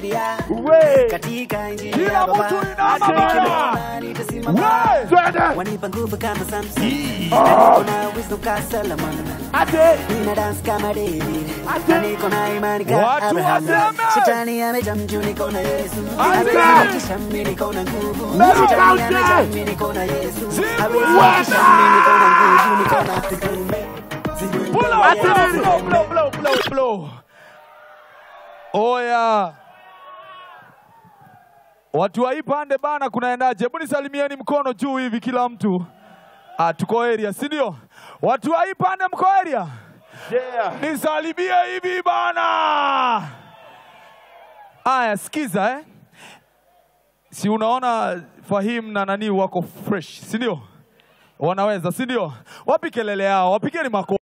Biblia We. katika injili Kila ya Baba mtu inama Hata baba. nikisimama, nitasimama We. Twende. wanipa nguvu kama Samson niko na wisdom kama Solomon Ate. nina dance kama David Ate. na niko na imani kama Watu Abraham waseme. shetani amejaa mjuu niko na Yesu Ate. hawezi kisha mimi niko na nguvu Meru shetani County. amejaa mimi niko na Yesu Zimbwe. hawezi kisha mimi niko na nguvu niko na Pull up, blow, blow, blow, blow, blow, blow. Oya. Watu wa hii pande bana kunaendaje? Hebu nisalimieni mkono juu hivi kila mtu. Ah, tuko area, si ndio? Watu wa hii pande mko area? Yeah. Nisalimie hivi bana. Aya, sikiza eh. Si unaona Fahim na nani wako fresh, si ndio? Wanaweza, si ndio? Wapi kelele yao? Wapigeni makofi.